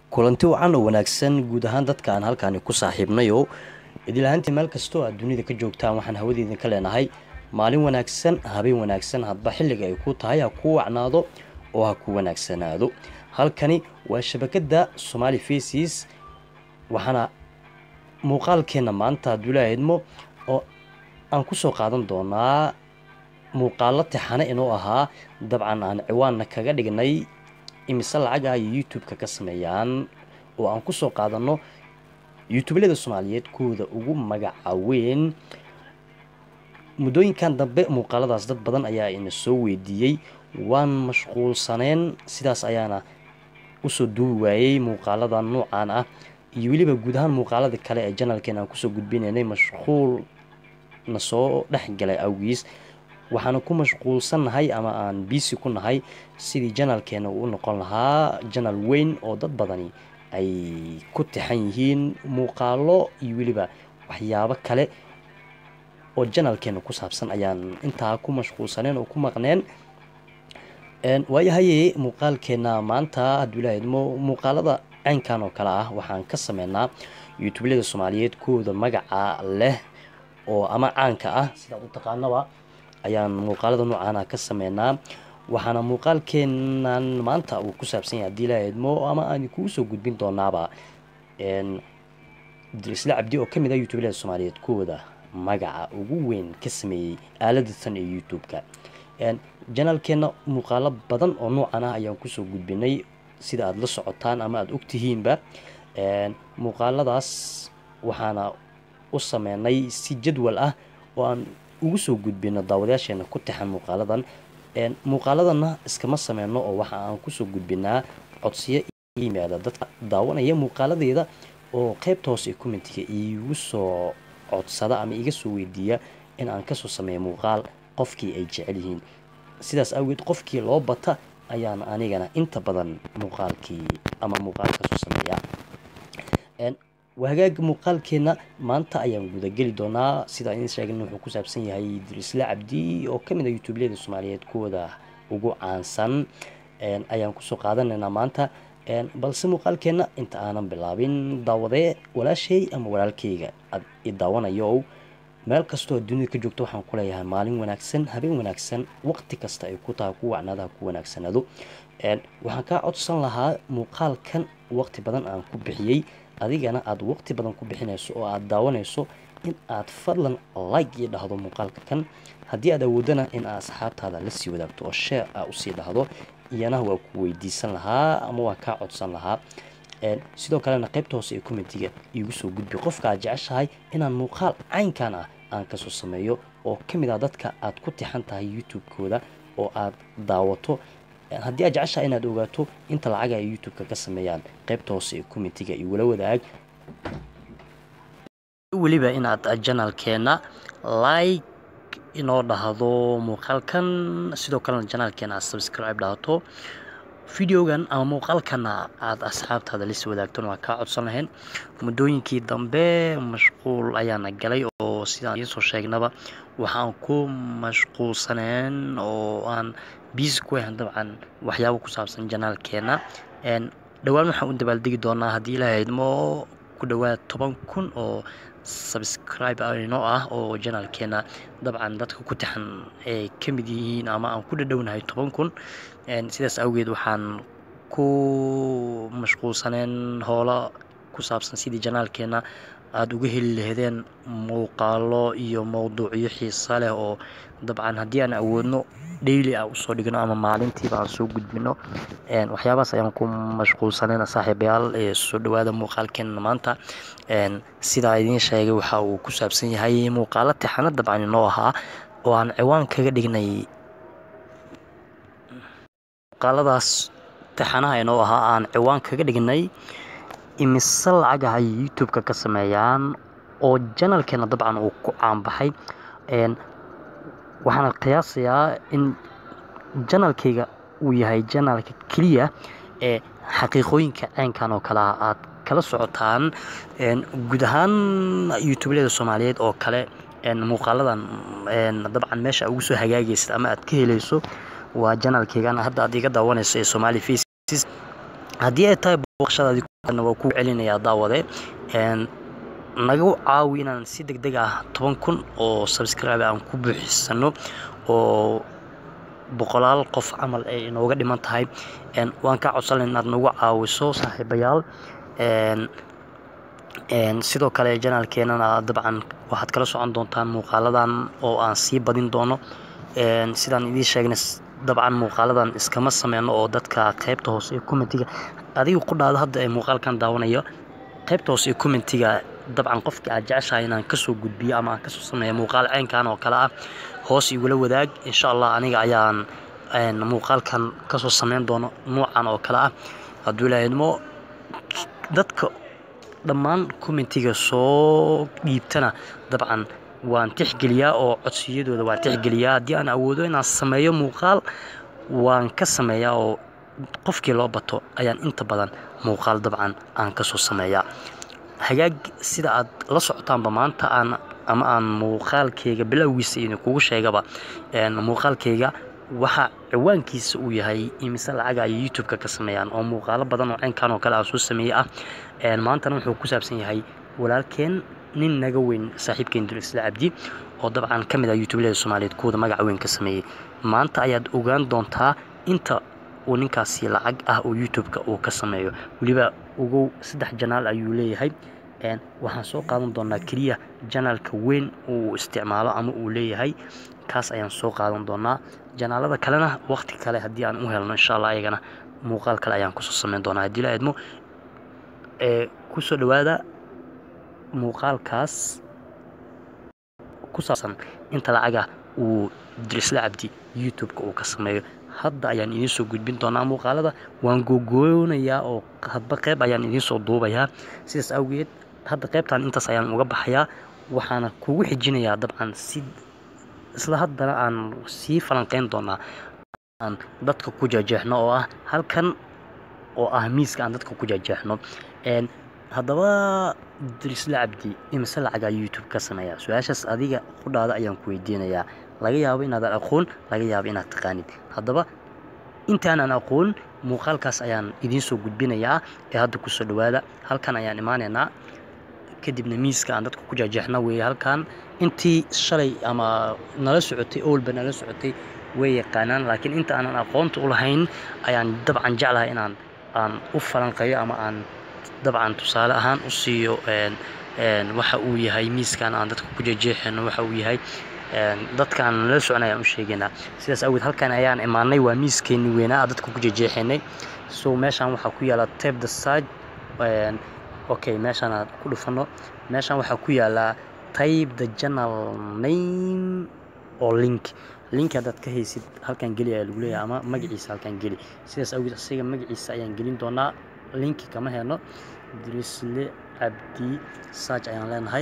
kulanti wacan oo wanaagsan guud ahaan dadka aan halkaani ku saaxiibnayo idilahaantii meel kastoo aad dunida ka joogtaan waxaan hawadeedin ka leenahay maalin wanaagsan habeen wanaagsan hadba xilliga ay ku tahay ha kuu wacnaado oo ha ku wanaagsanaado halkani waa shabakada somaali faces waxaana muuqaalkeena maanta abdullaahi idmo oo aan kusoo qaadan doonaa muuqaalo tixane inuu ahaa dabcan aan ciwaanna kaga dhignay imise lacag ah iyo youtube-ka ka sameeyaan oo aan kusoo qaadano youtublada soomaaliyeed kuwooda ugu magaca weyn muddooyinkan dambe muuqaaladaas dad badan ayaa ina soo weydiiyey waan mashquulsaneen sidaas ayaana usoo duubi waayey muuqaalada noocaan ah iyo weliba guud ahaan muuqaalada kale ee janalkeena aan kusoo gudbinaynay mashquul na soo dhex galay awgiis waxaana ku mashquulsannahay ama aan biisi ku nahay sidii janalkeena uu u noqon lahaa janal weyn oo dad badani ay ku tixan yihiin muuqaalo iyo weliba waxyaabo kale oo janalkeena ku saabsan ayaan intaa ku mashquulsaneen oo ku maqneen waayahaye muuqaalkeena maanta abdullaahi idmo muuqaalada caynkan oo kale ah waxaan ka sameynaa youtublada soomaaliyeed kuwooda magaca leh oo ama caanka ah sidaad u taqaanaba ayaan muuqaalada noocaana ka sameynaa waxaana muuqaalkeenan maanta uu ku saabsan yahay hadii laa idmo ama aan kugu soo gudbin doonaaba isla cabdi oo kamid ah youtublada soomaaliyeed kuwooda magaca ugu weyn ka sameeyey aalada tan ee youtube-ka janalkeena muuqaalo badan oo noocan ah ayaan kusoo gudbinay sida aada la socotaan ama aada ogtihiinba muuqaaladaas waxaana u sameynay si jadwal ah oo aan ugu soo gudbino daawadayaasheena ku tixan muuqaaladan muuqaaladana iskama sameyno oo waxa aan kusoo gudbinaa codsiyo yimaada dadka daawanaya muuqaaladeeda oo qeybta hoose ee commentiga iigu soo codsada ama iga soo weydiiya in aan kasoo sameeyo muuqaal qofkii ay jecel yihiin sidaas awgeed qofkii loo bata ayaan anigana inta badan muuqaalkii ama muuqaal kasoo sameeya hagaaga muuqaalkeena maanta ayaan gudageli doonaa sida idin sheegna wuxuu ku saabsan yahay dirisle cabdi oo kamid a youtubleyada soomaaliyeed kuwooda ugu caansan ayaan kusoo qaadanaynaa maanta balse muuqaalkeena inta aanan bilaabin daawadee walaashay ama walaalkeyga ad i daawanayo meel kastoo dunida ka joogto waxaan ku leeyahay maalin wanaagsan habeen wanaagsan waqti kasta ay ku tahay ku wacnaadaha ku wanaagsanaado waxaan kaa codsan lahaa muuqaalkan waqti badan aan ku bixiyey adigana aada waqti badan ku bixinayso oo aada daawanayso in aad fadlan like io dhahdo muuqaalka kan haddii aad awoodana in aad asxaabtaada la sii wadaagto oo sheer a usii dhahdo iyana waa ku weydiisan lahaa ama waa kaa codsan lahaa sidoo kalena qaybta hoose ee commentiga iigu soo gudbi qofka aad jeceshahay inaan muuqaal caynkan ah aan kasoo sameeyo oo kamid ah dadka aad ku tixan tahay youtube-kooda oo aad daawato haddii aad jeceshahay inaad ogaato inta lacaga ay youtube-ka ka sameeyaan qaybta hoose ee commentiga iyo wala wadaag weliba inaad janalkeena like inoo dhahdo muuqaalkan sidoo kalena janaalkeena aad subscribe dhahato videogan ama muuqaalkana aada asxaabtaada lasii wadaagtona waa kaa codsan lahayn muddooyinkii dambe mashquul ayaana galay oo sidaan idiin soo sheegnaba waxaan ku mashquulsaneen oo aan biisi ku ahan dabcan waxyaabo ku saabsan janaalkeena dhowaan waxaan u dabaaldegi doonaa haddii ilaaha idmo ku dhowaad toban kun oo subscribe inoo ah oo janaalkeena dabcan dadka ku taxan ay ka mid yihiin ama aan ku dhadhownahay toban kun sidaas awgeed waxaan ku mashquulsaneen howlo ku saabsan sidii janaalkeena aada uga heli laheedeen muuqaalo iyo mowduucyo xiisa leh oo dabcan haddii aan awoodno daily a usoo dhigno ama maalintiiba aan soo gudbino waxyaabahaas ayaan ku mashquulsaneen saaxiibayaal ee soo dhawaada muuqaalkeena maanta sidaa idiin sheegay waxa uu ku saabsan yahay muuqaalo tixano dabcan inoo ahaa oo aan ciwaan kaga dhignay muuqaaladaas tixanaha inoo ahaa aan ciwaan kaga dhignay imise lacagaha youtube-ka ka sameeyaan oo janalkeena dabcan uu ku caanbaxay waxaana qiyaasayaa in janalkayga uu yahay janalka keliya ee xaqiiqooyinka caynkan oo kale ah aad kala socotaan guud ahaan youtublada soomaaliyeed oo kale muuqaaladan dabcan meesha ugu soo hagaagaysa ama aad ka helayso waa janalkaygan hadda aad iga daawanayso ee somaali faces haddii ay tahay booqashadaadii waa ku celinayaa daawade naga caawi inaan si deg deg ah toban kun oo subscribe aan ku buuxisano oo boqolaal qof camal ay inooga dhiman tahay waan kaa codsanay inaad nagu caawiso saaxiibayaal sidoo kale janaalkeenana dabcan waxaad kala socon doontaan muuqaaladan oo aan sii badin doono sidaan idiin sheegnay dabcan muuqaaladan iskama sameyno oo dadka qaybta hoose ee commentiga adiga ku dhaado hadda ee muuqaalkan daawanayo qaybta hoose ee commentiga dabcan qofkii aad jeceshahay inaan kasoo gudbiyo ama aan kasoo sameeyo muuqaal ceynkan oo kale ah hoos igula wadaag insha allah aniga ayaan muuqaalkan kasoo sameyn doono nuucan oo kale ah hadduu ilaahidmo dadka dhammaan commentiga soo dhiibtana dabcan waan tixgeliyaa oo codsiyadooda waan tixgeliyaa haddii aan awoodo inaan sameeyo muuqaal waan ka sameeyaa oo qofkii loo bato ayaan inta badan muuqaal dabcan aan kasoo sameeyaa hagaag sida aad la socotaanba maanta aan ama aan muuqaalkayga bilowgiisa idinkugu sheegaba muuqaalkayga waxa ciwaankiisa uu yahay imise lacaga ay youtube-ka ka sameeyaan oo muuqaalo badan oo ceynkan oo kale aan soo sameeyey ah maantana wuxuu ku saabsan yahay walaalkeen nin naga weyn saaxiibkeen dulisla cabdi oo dabcan ka mid ah youtubelada soomaaliyeed kuwada magaca weyn ka sameeyey maanta ayaad ogaan doontaa inta uu ninkaasi lacag ah oo youtube-ka uu ka sameeyo weliba ugow saddex janaal ayuu leeyahay waxaan soo qaadan doonaa keliya janaalka weyn uu isticmaalo ama uu leeyahay kaas ayaan soo qaadan doonaa janaalada kalena waqti kale haddii aan u helno insha allah ayagana muuqaal kale ayaan kusoo sameyn doonaa haddii la idmo kusoo dhawaada muuqaalkaas ku saabsan inta lacaga uu dirisla cabdi youtube-ka uu ka sameeyo hadda ayaan idiin soo gudbin doonaa muuqaalada waan googoonayaa oo hadba qeyb ayaan idiin soo duubayaa sidaas awgeed hadda qeybtan intaas ayaan uga baxayaa waxaana kugu xijinayaa dabcan si isla haddana aan sii falanqeyn doonaa aan dadka ku jeejeexno oo ah halkan oo ah miiska aan dadka ku jeejeexno haddaba dirisla cabdi imise lacagaa youtube ka sameeyaa su-aashaas adiga qudhaada ayaan ku weydiinayaa laga yaabo inaadan aqoon laga yaabo inaad taqaanid haddaba intaanaan aqoon muuqaalkaas ayaan idiin soo gudbinayaa ee hadda kusoo dhawaada halkan ayaan imaanaynaa kadibna miiska aan dadka ku jeejeexna weeye halkan intii shalay ama nala socotay owlba nala socotay way yaqaanaan laakiin inta aanan aqoonta u lahayn ayaan dabcan jeclahay inaan aan u falanqeeyo ama aan dabcan tusaale ahaan u siiyo waxa uu yahay miiskan aan dadka ku jeejeexayno waxa uu yahay dadkaan nala socon ayaan u sheegaynaa sidaas awgeed halkan ayaan imaanay waa miiskeeni weynaa dadka ku jeejeexaynay so meeshaan waxaa ku yaala tape the side okay meeshaan aad ku dhufano meeshaan waxaa ku yaala type the journal name oo link link haddaad ka haysid halkan geli ayaa lagu leeyahay ama magaciisa halkan geli sidaas awgeed asiga magaciisa ayaan gelin doonaa linki kama heno dirisle cabdi search ayaan leenahay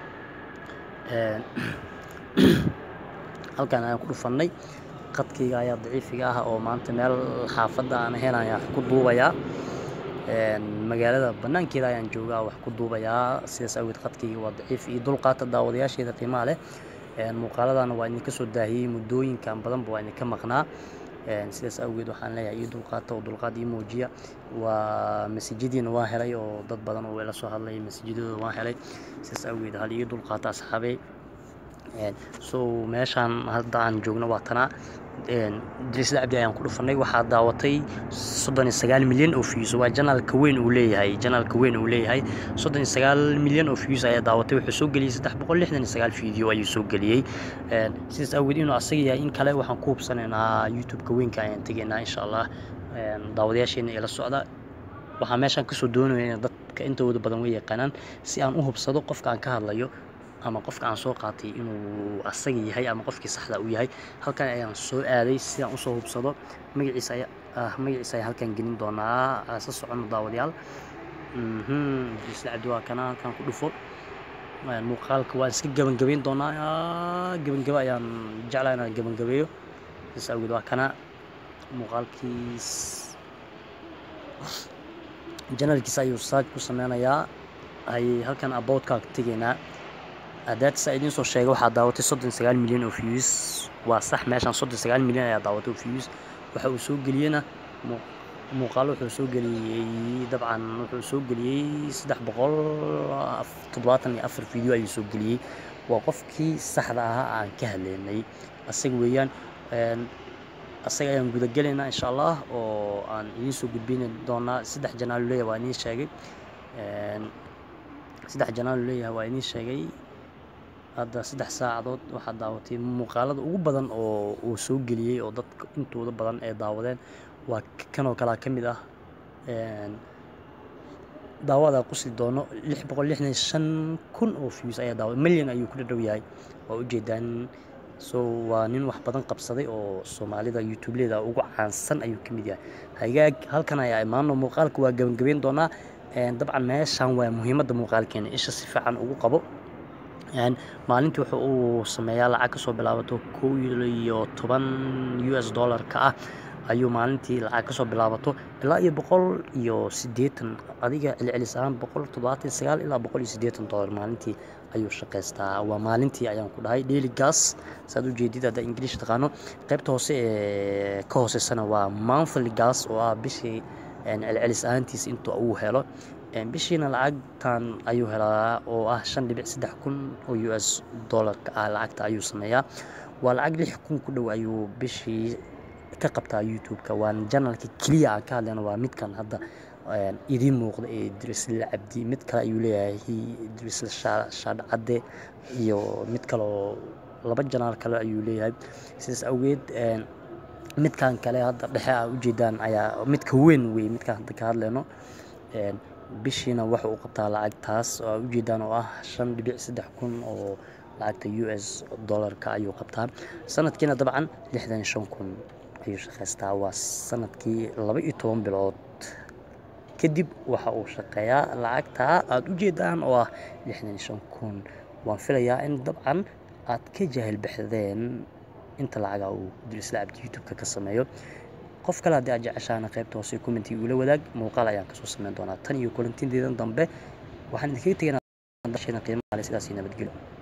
halkan ayaan ku dhufannay qadkayga ayaa daciifiga ah oo maanta meel xaafadda aan ahayn ayaan wax ku duubayaa magaalada banaankeeda ayaan joogaa wax ku duubayaa sidaas awgeed qadkayga waa daciif iyo dulqaata daawadayaasheeda qiimaha leh muuqaaladana waa idinka soo daahiyey muddooyinkan badanba waa idinka maqnaa sidaas awgeed waxaan leeyahay io dulqaata oo dulqaad ii muujiya waa masajadiina waan helay oo dad badan oo ila soo hadlay masajadooda waan helay sidaas awgeed hal io dulqaata asxaabey so meeshaan hadda aan joogno waa tanaa dirisla cabdi ayaan ku dhufanay waxaa daawatay soddon iyo sagaal milyan oo views waa janaalka weyn uu leeyahay janaalka weyn uu leeyahay soddon iyo sagaal milyan oo views ayaa daawatay wuxuu soo geliyey saddex boqol lixdan iyo sagaal video ayuu soo geliyey sidaas awgeed inuu asaga yahay in kale waxaan ku hubsanaynaa youtube-ka weynka ayaan tegaynaa insha allah daawadayaasheena ila socda waxaan meeshaan kasoo doonaya dadka intooda badan way yaqaanaan si aan u hubsado qofka aan ka hadlayo ama qofka aan soo qaatay inuu asaga yahay ama qofkii saxda uu yahay halkan ayaan soo aaday si aan usoo hubsado magaciisa ayaa magaciisa ayaa halkan gelin doonaa sa socono daawadayaal isla cabdi waa kana halkan ku dhufo muuqaalka waan iska gebangabeyn doonaa gebangebe ayaan jeclaa inaan gebangabeeyo sidaas awgeed waa kana muuqaalkiis janalkiisa ayuu saaj ku sameynayaa hay halkan aboodkaa tegaynaa adaadsa idiin soo sheegay waxaa daawatay soddon sagaal milyan oo views waa sax meeshaan soddon sagaal milyan ayaa daawatay oo views waxa uu soo geliyena muuqaalo wuxuu soo geliyey dabcan wuxuu soo geliyey saddex boqol toddobaatan iyo afar video ayuu soo geliyey waa qofkii saxda ahaa aan ka hadlaynay asaga weeyaan asaga ayaan gudagelaynaa insha allah oo aan idiin soo gudbini doonaa saddex janaalu leeyahay waa idiin sheegay saddex janaalu leeyahay waa idiin sheegay hadda saddex saacadood waxaad daawatay muuqaalada ugu badan oo uu soo geliyey oo dadka intooda badan ee daawadeen waa kanoo kalea ka mid ah daawada qusli doono lix boqol lixdan shan kun oo views ayaa daawa milyan ayuu ku dhadhow yahay waa ujeedaan so waa nin wax badan qabsaday oo soomaalida youtubeleda ugu caansan ayuu ka mid yahay hagaag halkan ayaa imaano muuqaalka waa gabagabeyn doonaa dabcan meeshan waa muhiimadda muuqaalkeena isha si fiican ugu qabo maalintii wuxuu uu sameeyaa lacag kasoo bilaabato kow iyo toban u s dollarka ah ayuu maalintii lacag kasoo bilaabato ilaa iyo boqol iyo siddeetan adiga celcelis ahaan boqol toddobaatan sagaal ilaa boqol iyo siddeetan dollar maalintii ayuu shaqaystaa waa maalintii ayaan ku dhahay daily gas saad ujeedid hadda ingiliish taqaano qaybta hoose ee ka hooseysana waa monthly gas oo ah bishii celcelis ahaantiis inta uu helo bishiina lacagtan ayuu helaa oo ah shan dhibic saddex kun oo u s dollarka ah lacagta ayuu sameeyaa waa lacag lix kun ku dhow ayuu bishii ka qabtaa youtube-ka waan janalka keliya aan ka hadlayna waa midkan hadda idiin muuqda ee idrisle cabdi mid kale ayuu leeyahay idrisle shaadhcadde iyo mid kaleoo laba janaal kale ayuu leeyahay sidaas awgeed midkan kale hadda dhexe a ujeedaan ayaa midka weyn wey midkaan hadda ka hadlayno bishiina waxa uu qabtaa lacagtaas oo a ujeedaan oo ah shan dhibic saddex kun oo lacagta u s dollarka ayuu qabtaa sanadkiina dabcan lixdan shan kun ayuu shaqaystaa waa sanadkii laba iyo toban bilood kadib waxa uu shaqeeyaa lacagtaa aada ujeedaan oo ah lixdan shan kun waan filayaa in dabcan aad ka jaahil baxdeen inta lacaga uu dirisla cabdi youtube-ka ka sameeyo qof kale haddii aad jeceshaana qaybta hoose commentiga ula wadaag muuqaal ayaan kasoo sameyn doonaa tan iyo kulantinteedan dambe waxaan idinkaga tegaynaa qiimaha sidaas nabadgelyo